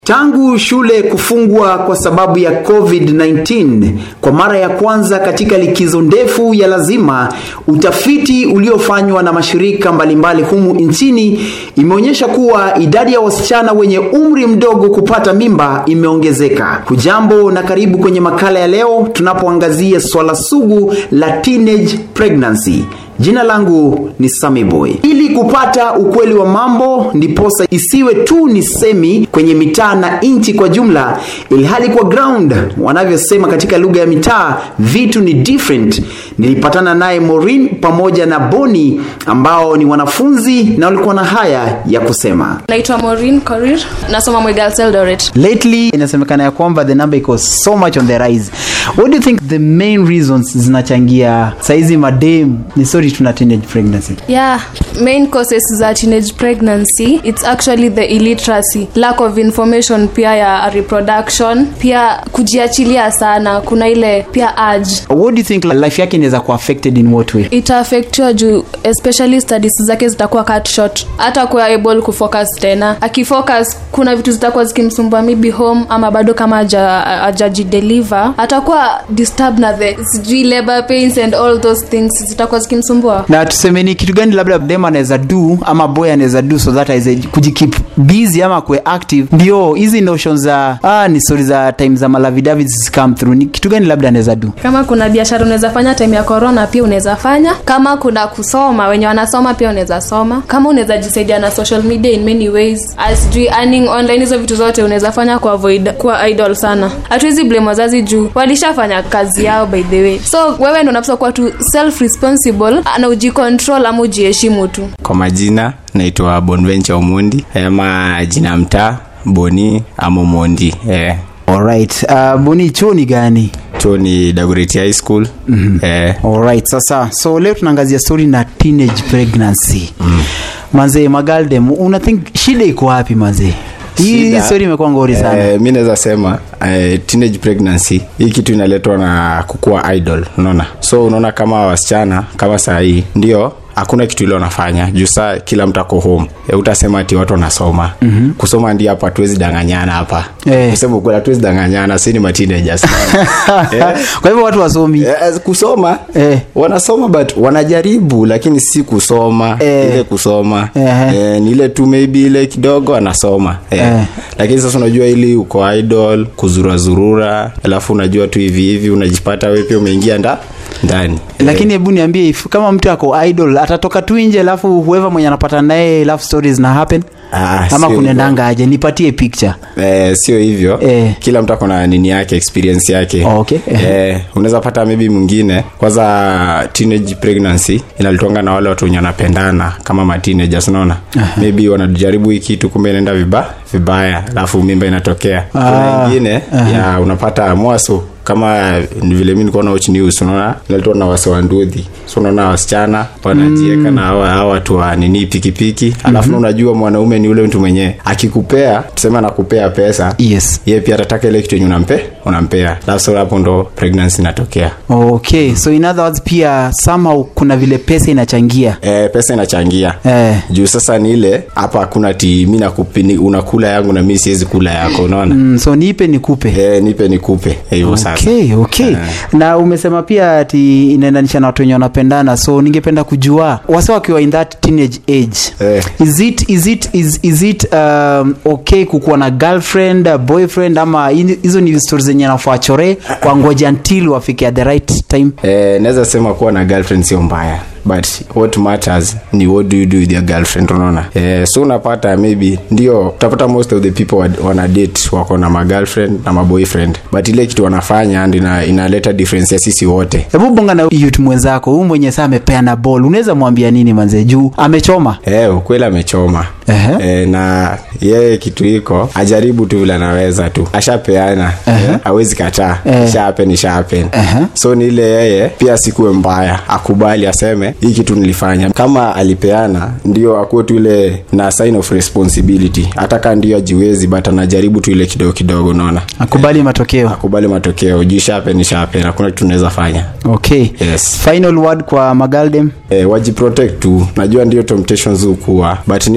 Tangu shule kufungwa kwa sababu ya COVID-19 kwa mara ya kwanza katika likizo ndefu ya lazima, utafiti uliofanywa na mashirika mbalimbali humu nchini imeonyesha kuwa idadi ya wasichana wenye umri mdogo kupata mimba imeongezeka. Hujambo na karibu kwenye makala ya leo tunapoangazia swala sugu la teenage pregnancy. Jina langu ni Sami Boy. Ili kupata ukweli wa mambo, ndiposa isiwe tu ni semi kwenye mitaa na nchi kwa jumla, ilhali kwa ground wanavyosema katika lugha ya mitaa, vitu ni different. Nilipatana naye Maureen pamoja na Boni ambao ni wanafunzi na walikuwa na haya ya kusema. naitwa Maureen Korir nasoma Mwigals Eldoret Lately inasemekana ya kwamba the number iko so much on the rise. What do you think the main reasons zinachangia saizi madem ni sorry tuna teenage pregnancy? yeah main causes za teenage pregnancy it's actually the illiteracy lack of information pia ya reproduction pia kujiachilia sana kuna ile pia urge What do you think life yake inaweza kuwa affected in what way? itaafektiwa juu especially studies zake zitakuwa cut short hata kuwa able kufocus tena akifocus kuna vitu zitakuwa zikimsumbua maybe home ama bado kama haja- hajajideliver atakuwa disturb na the sijui labor pains and all those things zitakuwa zikimsumbua na tuseme ni kitu gani labda dem anaweza do ama boy anaweza do so that aweze kujikeep busy ama kuwe active ndio hizi notion za ah, ni story za time za malavidavi come through ni kitu gani labda anaweza do kama kuna biashara unaweza fanya time ya corona pia unaweza fanya kama kuna kusoma wenye wanasoma pia unaweza soma kama unaweza jisaidia na social media in many ways asijui earning online hizo vitu zote unaweza fanya kwa avoid kuwa idol sana hatuwezi blame wazazi juu walishafanya kazi yao by the way so wewe ndo unapaswa kuwa tu self responsible na ujicontrol ama ujiheshimu tu kwa majina naitwa bonventure omondi ama jina mtaa boni ama mondi eh. alright uh, boni chuo ni gani chuo ni dagoreti high school mm-hmm. eh. alright sasa so leo tunaangazia story na teenage pregnancy mm. manzee magaldem una think shida iko wapi manzee hii Shida, story imekuwa ngori sana eh, mi naweza sema eh, teenage pregnancy hii kitu inaletwa na kukua idol unaona so unaona kama wasichana kama saa hii ndio hakuna kitu ile wanafanya juu saa kila mtu ako home e, utasema ati watu wanasoma mm-hmm. kusoma ndio hapa hatuwezi danganyana hapa Eh. kusema ukweli hatuwezi danganyana si ni mateenagers Eh. kwa hivyo watu wasomi Eh, kusoma Eh. wanasoma but wanajaribu lakini si kusoma Eh. ile kusoma Ehe. eh, ni ile tu maybe ile kidogo anasoma eh. Eh. lakini sasa unajua ili uko idol kuzurazurura alafu unajua tu hivi hivi unajipata wewe pia umeingia nda ndani lakini hebu niambie if kama mtu ako idol atatoka tu nje alafu whoever mwenye anapata naye love stories na happen Ah, ama sio kunaendanga aje nipatie picture Eh, sio hivyo Eh. kila mtu akona nini yake experience yake Oh, okay. Eh. eh, unaweza pata maybe mwingine kwanza teenage pregnancy inalitwanga na wale watu wenye wanapendana kama mateenagers unaona maybe wanajaribu hii kitu kumbe inaenda viba vibaya alafu mimba inatokea kuna Ah. ingine ya unapata mwaso kama ni vile mi nilikuwa na watch news unaona inaletwa na wase wa ndudhi so unaona wasichana wanajieka na hawa hawa watu wa nini pikipiki alafu mm-hmm. unajua mwanaume ni ule mtu mwenyewe akikupea tuseme anakupea pesa yes ye pia atataka ile kitu yenye unampe unampea alafu so hapo ndo pregnancy inatokea okay so in other words pia somehow kuna vile pesa inachangia e, pesa inachangia eh. juu sasa ni ile hapa hakuna ti mi nakupi- ni- unakula yangu na mi siwezi kula yako unaona mm, so nipe nikupe e, nipe nikupe hivyo sasa okay okay na umesema pia ati inaendanisha na watu wenye wanapendana so ningependa kujua wase wakiwa in that teenage age Eh. is it is it is, is it um, okay kukuwa na girlfriend uh, boyfriend ama hi- hizo ni stories zenye nafaa chore kwa ngoja until wafike at the right time e, naweza sema kuwa na girlfriend sio mbaya but what matters ni what do you do with your girlfriend unaona e, so unapata maybe ndio utapata most of the people wa- wana date wako na magirlfriend na maboyfriend but ile kitu wanafanya and ina, inaleta difference ya sisi wote hebu bonga na youth mwenzako huyu mwenye saa amepeana ball unaweza mwambia nini manze juu amechoma e, ukweli amechoma Ehe. e, na yeye kitu iko ajaribu tu vile anaweza tu ashapeana Ehe. awezi kataa Eh. shapen shapen Ehe. so ni ile yeye pia sikuwe mbaya akubali aseme hii kitu nilifanya kama alipeana ndio akuwe tu ile na sign of responsibility hata kaa ndio ajiwezi but anajaribu tu ile kidogo kidogo unaona akubali matokeo akubali matokeo juu shapen shapen hakuna kitu tunaweza fanya okay yes final word kwa magaldem e, wajiprotect tu najua ndio temptations hukuwa but nile tu unajua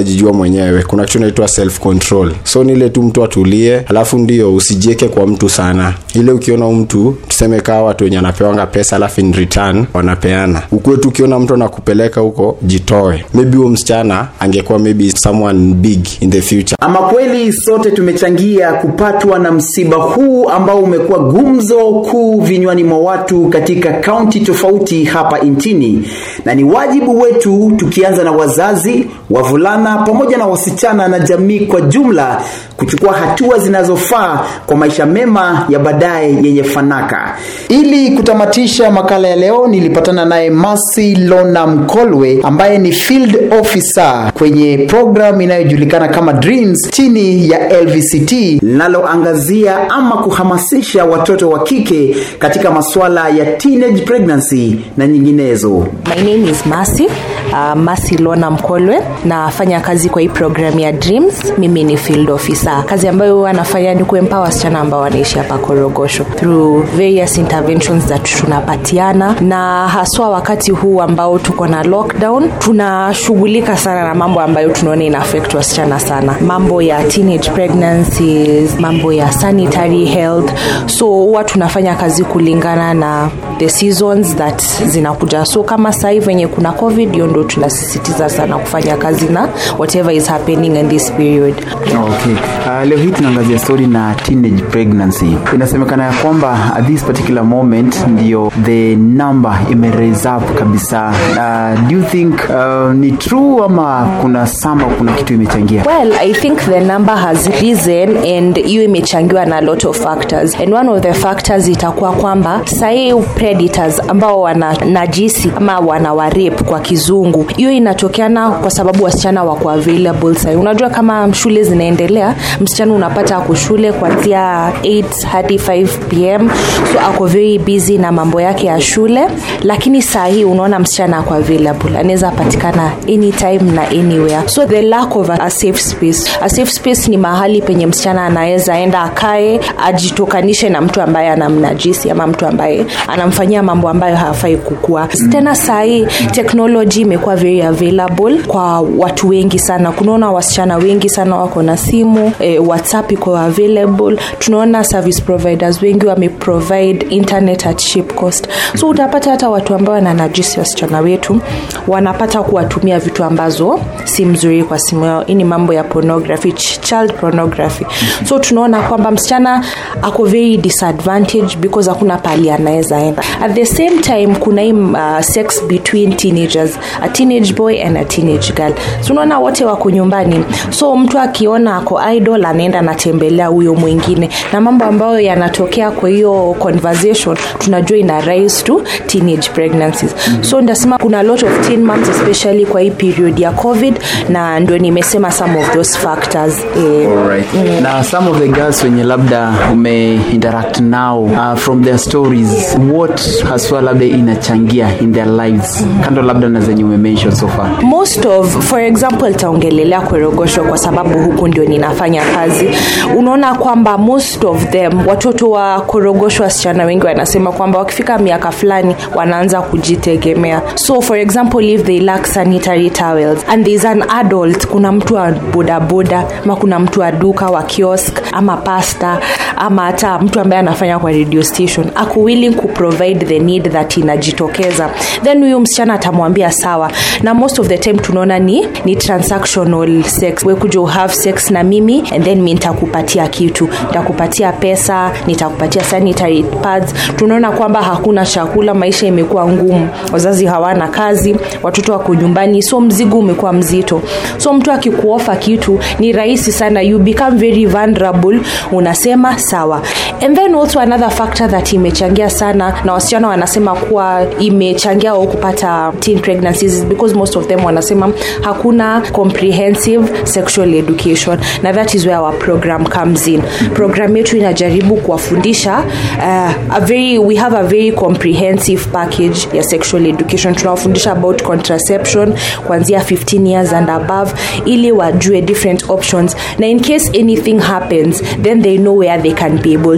unajijua mwenyewe kuna kitu inaitwa self control so ni ile tu mtu atulie alafu ndio usijieke kwa mtu sana ile ukiona mtu tuseme kaa watu wenye anapewanga pesa alafu in return wanapeana ukuwe tu ukiona mtu anakupeleka huko jitoe maybe huo msichana angekuwa maybe someone big in the future ama kweli sote tumechangia kupatwa na msiba huu ambao umekuwa gumzo kuu vinywani mwa watu katika kaunti tofauti hapa nchini na ni wajibu wetu tukianza na wazazi wavulana pamoja na wasichana na jamii kwa jumla kuchukua hatua zinazofaa kwa maisha mema ya baadaye yenye fanaka ili kutamatisha makala ya leo nilipatana naye masi lona mkolwe ambaye ni field officer kwenye program inayojulikana kama dreams chini ya lvct linaloangazia ama kuhamasisha watoto wa kike katika masuala ya teenage pregnancy na nyinginezo My name is Masi, uh, Masi Lona Mkolwe. Nafanya kazi kwa hii program ya Dreams. Mimi ni field officer. Kazi ambayo huwa nafanya ni kuempower wasichana ambao wanaishi hapa Korogosho through various interventions that tunapatiana, na haswa wakati huu ambao tuko na lockdown, tunashughulika sana na mambo ambayo tunaona ina affect wasichana sana, mambo ya teenage pregnancies, mambo ya sanitary health. So huwa tunafanya kazi kulingana na the seasons that zinakuja so kama sahii venye kuna covid hiyo ndo tunasisitiza sana kufanya kazi na whatever is happening in this period okay. uh, leo hii tunaangazia story na teenage pregnancy inasemekana ya kwamba at this particular moment ndio the number ime raise up kabisa uh, do you think uh, ni true ama kuna sama kuna kitu imechangia well i think the number has risen and hiyo imechangiwa na a lot of factors and one of the factors itakuwa kwamba sahii predators ambao wana najisi ama wana warep kwa kizungu hiyo inatokeana kwa sababu wasichana wako available sahii unajua kama shule zinaendelea msichana unapata ako shule kuanzia 8 hadi 5 pm so ako very busy na mambo yake ya shule lakini saa hii unaona msichana ako available anaweza patikana anytime na anywhere so the lack of a, a safe space a safe space ni mahali penye msichana anaweza enda akae ajitokanishe na mtu ambaye anamnajisi ama mtu ambaye anamfanyia mambo ambayo hafai kukua mm. tena sahii teknoloji imekuwa very available kwa watu wengi sana kunaona wasichana wengi sana wako na simu e, whatsapp iko available tunaona service providers wengi wameprovide internet at cheap cost so utapata hata watu ambao wananajisi wasichana wetu wanapata kuwatumia vitu ambazo si mzuri kwa simu yao hii ni mambo ya pornography ch- child pornography so tunaona kwamba msichana ako very disadvantage because hakuna pali anaweza enda at the same time kuna hii uh, sex between teenagers a teenage boy and a teenage girl so unaona wote wako nyumbani so mtu akiona ako idol anaenda anatembelea huyo mwingine na mambo ambayo yanatokea kwa hiyo conversation tunajua ina rise to teenage pregnancies mm-hmm. so ndasema kuna a lot of teen moms especially kwa hii period ya covid na ndio nimesema some of those factors eh, Alright. Mm. na some of the girls wenye labda ume interact now uh, from their stories what haswa labda inachangia in their lives mm. kando labda na zenye umemention so far most of for example taongelelea korogosho kwa sababu huku ndio ninafanya kazi unaona kwamba most of them watoto wa korogosho wasichana wengi wanasema kwamba wakifika miaka fulani wanaanza kujitegemea so for example if they lack sanitary towels and there's an adult kuna mtu wa bodaboda ama kuna mtu wa duka wa kiosk ama pasta ama hata mtu ambaye anafanya kwa radio station ako willing kuprovide the need that inajitokeza then huyu msichana atamwambia sawa na most of the time tunaona ni, ni transactional sex we kuja uhave sex na mimi and then mi nitakupatia kitu nitakupatia pesa nitakupatia sanitary pads tunaona kwamba hakuna chakula maisha imekuwa ngumu wazazi hawana kazi watoto wako nyumbani so mzigo umekuwa mzito so mtu akikuofa kitu ni rahisi sana you become very vulnerable unasema sawa and then also another factor that imechangia sana na wasichana wanasema kuwa imechangia au kupata teen pregnancies because most of them wanasema hakuna comprehensive sexual education na that is where our program comes in program yetu inajaribu kuwafundisha uh, a very we have a very comprehensive package ya sexual education tunawafundisha about contraception kuanzia 15 years and above ili wajue different options na in case anything happens then they know where they can be able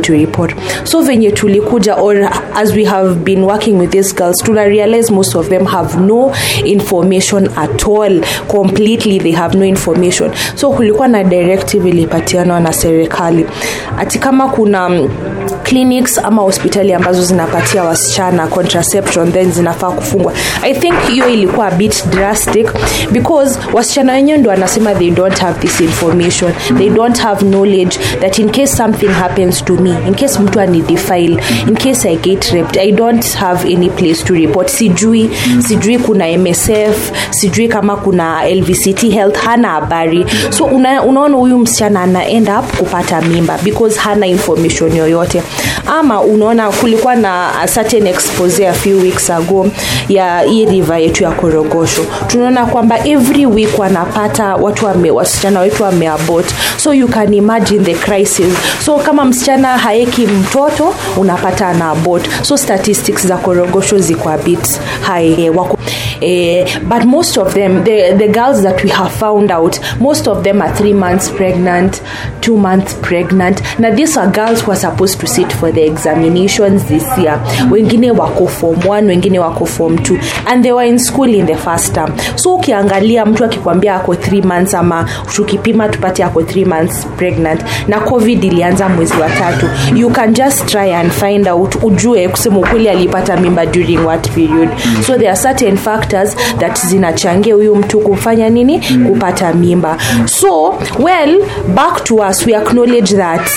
to report so venye tulikuja or as we have been working with these girls tuna realize most of them have no information at all completely they have no information so kulikuwa na directive ilipatianwa na serikali ati kama kuna mm, clinics ama hospitali ambazo zinapatia wasichana contraception then zinafaa kufungwa i think hiyo ilikuwa a bit drastic because wasichana wenyewe ndo wanasema they don't have this information they don't have knowledge that in case something happens to me in case mtu anidefile in case i get raped i don't have any place to report sijui sijui kuna msf sijui kama kuna lvct health hana habari so una, unaona huyu msichana ana end up kupata mimba because hana information yoyote ama unaona kulikuwa na a certain expose a few weeks ago ya hii river yetu ya korogosho tunaona kwamba every week wanapata watu wame, wasichana wetu wameabot so you can imagine the crisis so kama msichana haeki mtoto unapata ana abort so statistics za korogosho ziko a bit high eh, wako eh, but most of them the, the girls that we have found out most of them are three months pregnant two months pregnant na these are girls who are supposed to sit for the examinations this year wengine wako form 1 wengine wako form 2 and they were in school in the first term so ukiangalia mtu akikwambia ako 3 months ama tukipima tupate ako 3 months pregnant na covid ilianza mwezi wa tatu you can just try and find out ujue kusema ukweli alipata mimba during what period so there are certain factors that zinachangia huyu mtu kufanya nini kupata mimba so well back to us we acknowledge that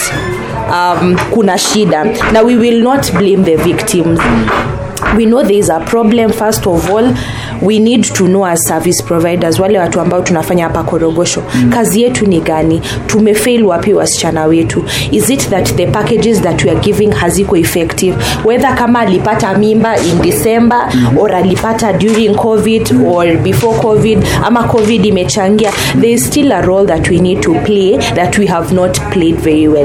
um, kuna shida na we will not blame the victims we know there is a problem first of all we need to know as service providers wale watu ambao tunafanya hapa korogosho mm. kazi yetu ni gani tumefail wapi wasichana wetu is it that the packages that we are giving haziko effective whether kama alipata mimba in december mm. or alipata during covid or before covid ama covid imechangia there is still a role that we need to play that we have not played very well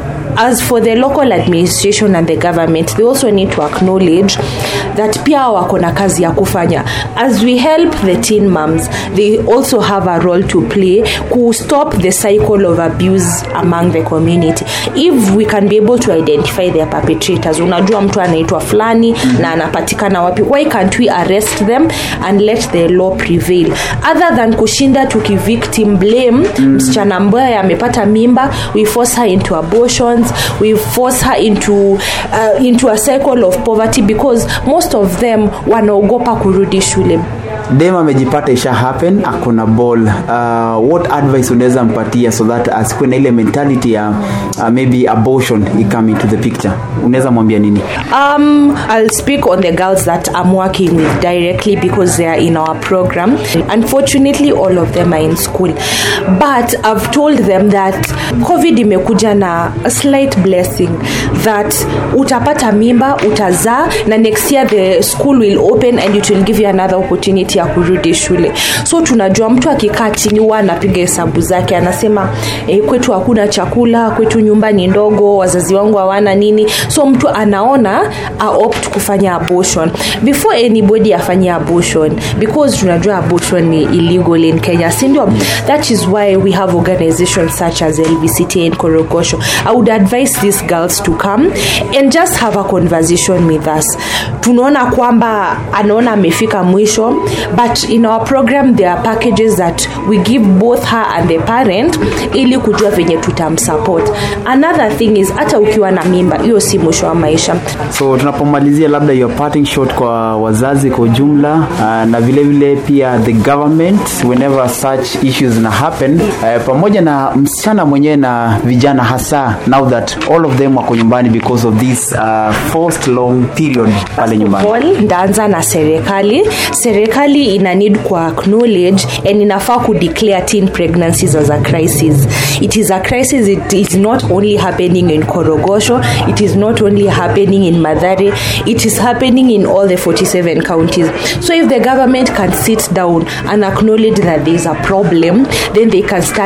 as for the local administration and the government they also need to acknowledge that pia wako na kazi ya kufanya as we help the teen moms they also have a role to play to stop the cycle of abuse among the community if we can be able to identify their perpetrators unajua mtu anaitwa fulani mm-hmm. na anapatikana wapi why can't we arrest them and let the law prevail other than kushinda tukivictim blame mm-hmm. msichana ambaye amepata mimba we force her into abortions we force her into uh, into a cycle of poverty because most of them wanaogopa kurudi shule dem amejipata isha happen akona ball uh, what advice unaweza mpatia so that asikuwe na ile mentality ya uh, maybe abortion ikame into the picture unaweza mwambia nini Um, I'll speak on the girls that I'm working with directly because they are in our program. Unfortunately, all of them are in school. But I've told them that COVID imekuja na a slight blessing that utapata mimba, utazaa na next year the school will open and it will give you another opportunity ya kurudi shule. So tunajua mtu akikaa chini huwa anapiga hesabu zake, anasema eh, kwetu hakuna chakula, kwetu nyumba ni ndogo, wazazi wangu hawana nini. So mtu anaona a opt kufanya abortion before anybody afanye abortion because tunajua abortion ni illegal in Kenya, si ndio? That is why we have organizations such as LVCT and Korogosho. I would advise these girls to come and just have a conversation with us. Tunaona kwamba anaona amefika mwisho but in our program there are packages that we give both her and the parent ili kujua venye tutamsupport. Another thing is hata ukiwa na mimba hiyo si mwisho wa maisha. so tunapomalizia labda your parting shot kwa wazazi kwa ujumla uh, na vile vile pia the government whenever such issues na happen uh, pamoja na msichana mwenyewe na vijana hasa now that all of them wako nyumbani because of this uh, forced long period pale nyumbani all ndaanza na serikali serikali ina need ku acknowledge and inafaa ku declare teen pregnancies as a crisis it is a crisis it is not only happening in korogosho it is not only happening in madhare it is happening in all the 47 counties so if the government can sit down and acknowledge that there is a problem then they can start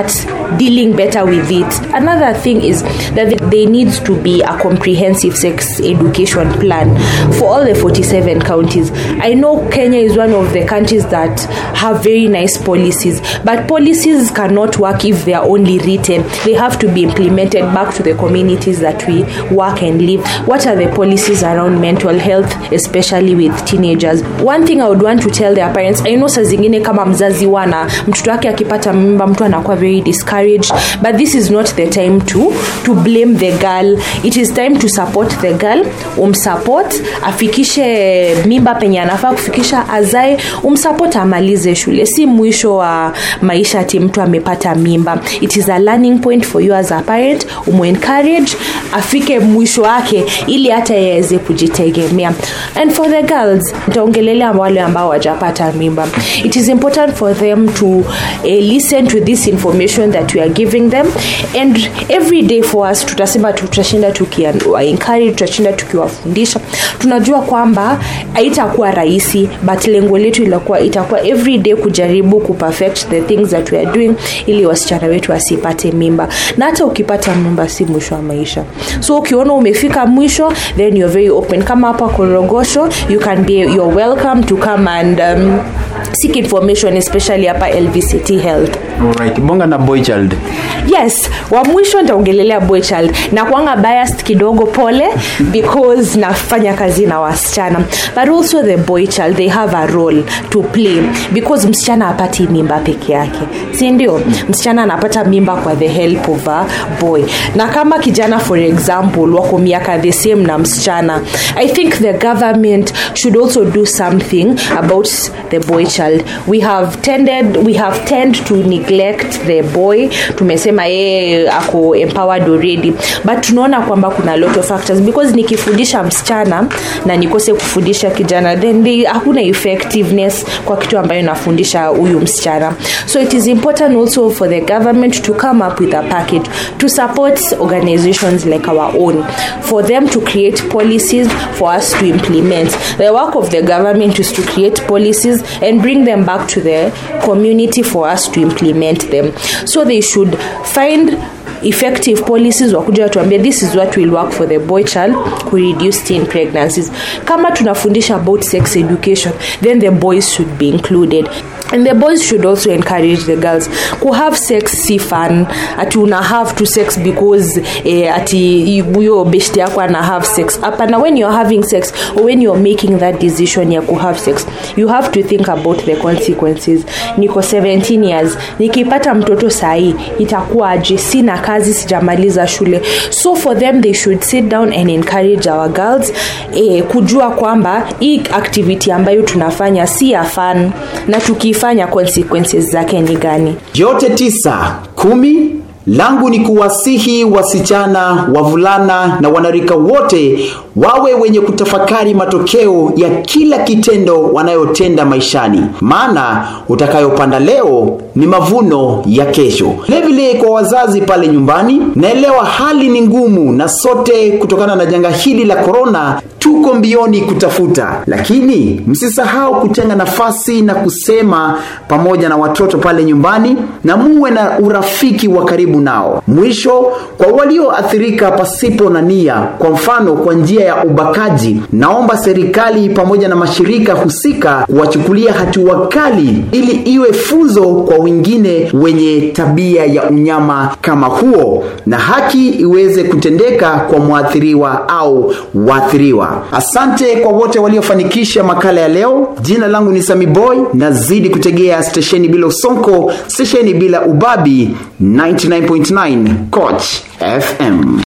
dealing better with it another thing is that there needs to be a comprehensive sex education plan for all the 47 counties i know kenya is one of the countries that have very nice policies but policies cannot work if they are only written they have to be implemented back to the communities that we work and live what are the policies around mental health especially with teenagers one thing i would want to tell their parents i know saa zingine kama mzazi wana mtoto wake akipata mimba mtu anakuwa very discouraged but this is not the time to to blame the girl it is time to support the girl umsupport afikishe mimba penye anafaa kufikisha azae umsupport amalize shule si mwisho wa maisha ati mtu amepata mimba it is a learning point for you as a parent umuencourage afike mwisho wake ili hata yaweze kujitegemea and for the girls nitaongelelea wale ambao wajapata mimba it is important for them to uh, listen to this information that we are giving them and every day for us tutasema tutashinda tukiwaencourage tutashinda tukiwafundisha tunajua kwamba haitakuwa rahisi but lengo letu ilakuwa itakuwa every day kujaribu kuperfect the things that we are doing ili wasichana wetu wasipate mimba na hata ukipata mimba si mwisho wa maisha so ukiona umefika mwisho then you're very open kama hapa korogosho you can be you're welcome to come and um, seek information especially hapa lvct health Alright, bonga na boy child yes wa mwisho nitaongelelea boy child na kuanga biased kidogo pole because nafanya kazi na wasichana but also the boy child they have a role to play because msichana apati mimba peke yake si ndio msichana anapata mimba kwa the help of a boy na kama kijana for example wako miaka the same na msichana i think the government should also do something about the boy child we have tended we have tend to neglect the boy tumesema yeye ako empowered already but tunaona kwamba kuna lot of factors because nikifundisha msichana na nikose kufundisha kijana then they, hakuna effectiveness kwa kitu ambayo nafundisha huyu msichana so it is important also for the government to come up with a package to support organizations like our own for them to create policies for us to implement the work of the government is to create policies and bring them back to the community for us to implement them so they should find effective policies wakuja watuambia this is what will work for the boy child ku reduce teen pregnancies kama tunafundisha about sex education then the boys should be included and the boys should also encourage the girls ku have sex si fun ati una have to sex because eh, ati huyo beshte yako ana have sex hapana when you're having sex or when you're making that decision ya ku have sex you have to think about the consequences niko 17 years nikipata mtoto sahii itakuwa aje sina kazi sijamaliza shule so for them they should sit down and encourage our girls eh, kujua kwamba hii activity ambayo tunafanya si ya fun na tukiifanya consequences zake ni gani yote tisa kumi langu ni kuwasihi wasichana wavulana na wanarika wote wawe wenye kutafakari matokeo ya kila kitendo wanayotenda maishani maana utakayopanda leo ni mavuno ya kesho vilevile kwa wazazi pale nyumbani naelewa hali ni ngumu na sote kutokana na janga hili la korona tuko mbioni kutafuta lakini msisahau kutenga nafasi na kusema pamoja na watoto pale nyumbani na muwe na urafiki wa karibu nao mwisho kwa walioathirika pasipo na nia kwa mfano kwa njia ya ubakaji naomba serikali pamoja na mashirika husika kuwachukulia hatua kali ili iwe funzo kwa wengine wenye tabia ya unyama kama huo na haki iweze kutendeka kwa mwathiriwa au waathiriwa asante kwa wote waliofanikisha makala ya leo jina langu ni sami boy nazidi kutegea stesheni bila usonko stesheni bila ubabi 99.9 coach fm